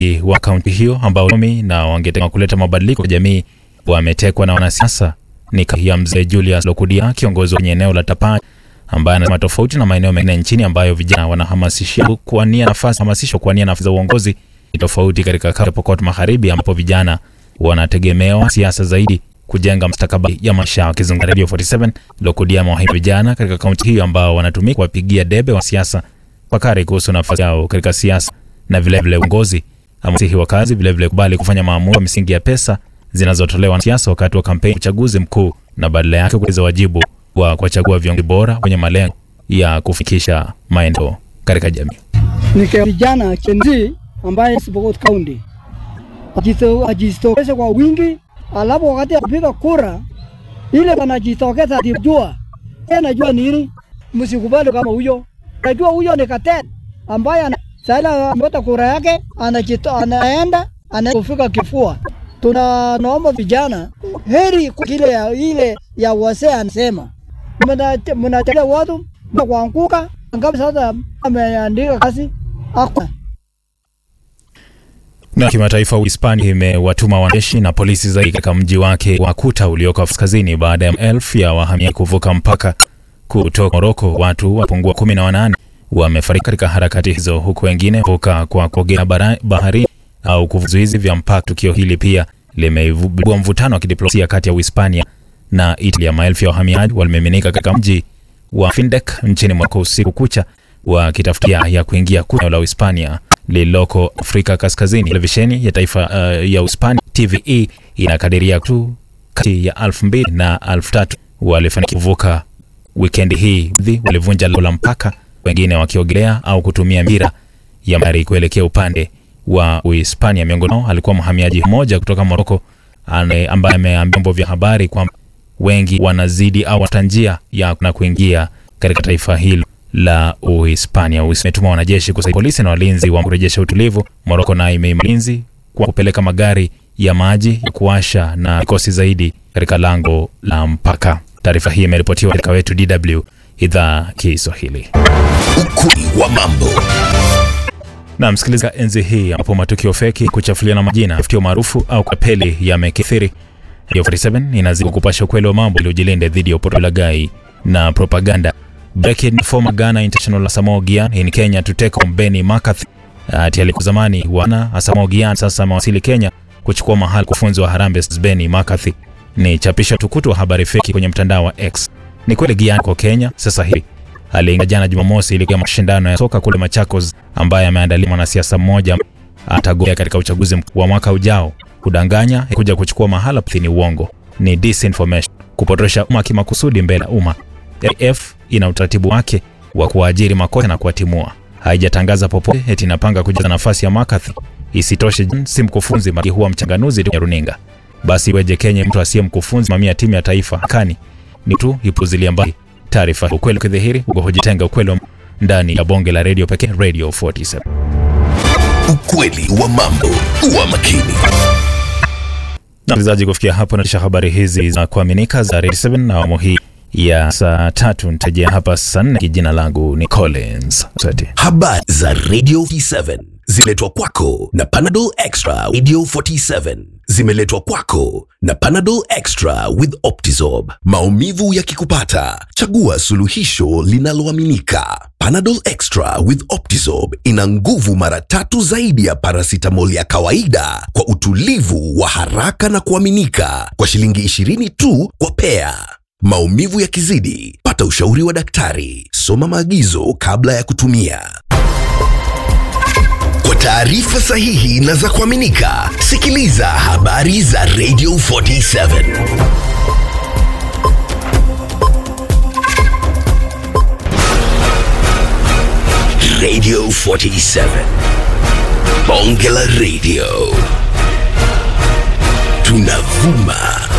wa kaunti hiyo ambao mi na wangetaka kuleta mabadiliko kwa jamii wametekwa na wanasiasa. Ni ya mzee Julius Lokudia, kiongozi kwenye eneo la Tapai, ambaye anasema tofauti na maeneo mengine nchini ambayo vijana wanahamasishia kuwania nafasi hamasisho kuwania nafasi za uongozi, ni tofauti katika kaunti ya Pokot Magharibi ambapo vijana wanategemewa siasa zaidi kujenga mustakabali ya maisha. Wakizungumza Radio 47, Lokudia amewaahidi vijana katika kaunti hiyo ambao wanatumika kuwapigia debe wa siasa fakari kuhusu nafasi yao katika siasa na vilevile uongozi. Amesihi wakazi vilevile kubali kufanya maamuzi kwa misingi ya pesa zinazotolewa na siasa wakati wa kampeni uchaguzi mkuu, na badala yake kuweza wajibu wa kuwachagua viongozi bora wenye malengo ya kufikisha maendeleo katika jamii. Ni kijana Chenzi ambaye Pokot County ajitokeze kwa wingi, alafu wakati ya kupiga kura ile anajitokeza jua anajua nini, msikubali kama huyo. Najua huyo ni Katet ambaye sasa amepata kura yake, anajito anaenda anafika kifua. Tunaomba vijana heri kile ya ile ya wase anasema mnataka watu kuanguka ngapi? Sasa ameandika kazi hakuna na kimataifa, Uhispania imewatuma wanajeshi na polisi zaidi katika mji wake wa Kuta ulioko kaskazini baada ya elfu ya wahamiaji kuvuka mpaka kutoka Moroko. Watu wapungua kumi na wanane wamefariki katika harakati hizo, huku wengine vuka kwa kuogea bahari au kuvizuizi vya mpaka. Tukio hili pia limeibua mvutano wa kidiplomasia kati ya Uhispania na Italia. Maelfu ya wahamiaji walimiminika katika mji wa Findek nchini Moroko usiku kucha wakitafutia ya kuingia Kuta la Uhispania lililoko Afrika Kaskazini. Televisheni ya taifa uh, ya Uhispania TVE inakadiria tu kati ya elfu mbili na elfu tatu walifanikiwa kuvuka wikendi hii. Walivunja lango la mpaka, wengine wakiogelea au kutumia mira ya bahari kuelekea upande wa Uhispania. Miongoni mwao alikuwa mhamiaji mmoja kutoka Moroko ambaye ameambia vyombo vya habari kwamba wengi wanazidi au wata njia ya na kuingia katika taifa hilo la Uhispania. Umetuma wanajeshi kusaidia polisi na walinzi wa kurejesha utulivu. Moroko nayo imeimarisha ulinzi kwa kupeleka magari ya maji ya kuwasha na vikosi zaidi katika lango la mpaka. Taarifa hii imeripotiwa katika wetu DW idhaa Kiswahili. Ukweli wa mambo na msikiliza, enzi hii ambapo matukio feki, kuchafuliana majina, tafutio maarufu au kapeli yamekithiri, Radio 47 inazidi kupasha ukweli wa mambo ili ujilinde dhidi ya upotolagai na propaganda. Breaking former Ghana international Asamoah Gyan in Kenya to take on Benny McCarthy. Ati alikuwa zamani wana Asamoah Gyan sasa amewasili Kenya kuchukua mahali kufunzi wa Harambee Benny McCarthy. Ni chapisho tukutu wa habari feki kwenye mtandao wa X. Ni kweli Gyan kwa Kenya sasa hivi. Aliingia jana Jumamosi ili kwa mashindano ya soka kule Machakos ambaye ameandaliwa mwanasiasa mmoja atagombea katika uchaguzi mkuu wa mwaka ujao. Kudanganya kuja kuchukua mahala ni uongo. Ni disinformation, kupotosha umma kimakusudi mbele ya umma. AF ina utaratibu wake wa kuwaajiri makocha na kuwatimua. Haijatangaza popote eti inapanga kujaza nafasi ya McCarthy. Isitoshe, si mkufunzi maki huwa mchanganuzi tu ya runinga. Basi iweje Kenya mtu asiye mkufunzi mamia timu ya taifa kani ni tu ipuzilia mbali taarifa. Ukweli ukidhihiri uko hujitenga ukweli ndani ya bonge la radio pekee, Radio 47. Ukweli wa mambo, kuwa makini msikilizaji. Kufikia hapo natisha habari hizi za kuaminika za Radio 7 na awamu hii ya saa tatu nitajia hapa saa nne. Jina langu ni Collins Sati. Habari za Radio 47 zimeletwa kwako na Panadol Extra. Radio 47 zimeletwa kwako na Panadol Extra with Optizorb. Maumivu yakikupata, chagua suluhisho linaloaminika. Panadol Extra with Optizorb ina nguvu mara tatu zaidi ya paracetamol ya kawaida kwa utulivu wa haraka na kuaminika, kwa shilingi 20 tu kwa pea. Maumivu yakizidi, pata ushauri wa daktari. Soma maagizo kabla ya kutumia. Kwa taarifa sahihi na za kuaminika, sikiliza habari za Radio 47. Radio 47. Bonge la Radio. Tunavuma